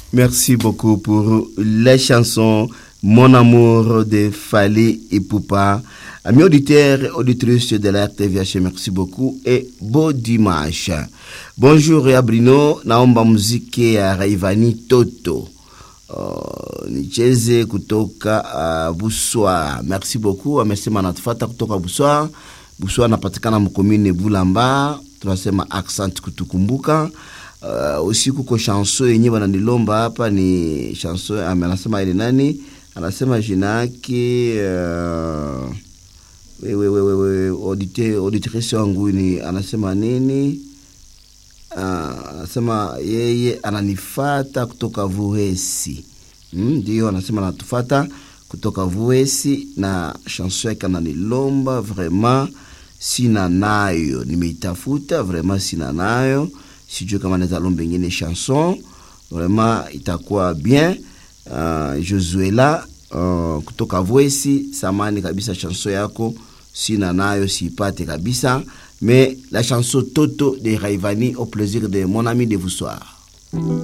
Merci beaucoup pour les chansons Mon amour de Fali et Poupa. Amis auditeurs et auditrices de la RTVH, merci beaucoup et beau dimanche. Bonjour ya Brino, naomba muziki ya Raivani Toto. Uh, nicheze kutoka uh, Buswa. Merci beaucoup. Amesema anatufata kutoka Buswa. Buswa anapatikana mkomine Bulamba. Tunasema accent kutukumbuka. Uh, usiku ko chanson yenye wananilomba hapa ni chanson anasema ile nani? Anasema jina yake uh, wewe wewe wewe audite auditrice wangu ni anasema nini? Uh, anasema yeye ananifata kutoka Vuhesi. Ndio, mm, anasema anatufata kutoka Vuhesi na chanson yake ananilomba vraiment sina nayo, nimeitafuta vraiment sina nayo, sijui kama naweza lomba ingine chanson vraiment itakuwa bien. Uh, Josuela uh, kutoka Vuhesi, samani kabisa, chanson yako sina nayo, siipate kabisa mais la chanson Toto de Raivani au plaisir de mon ami de vous soir.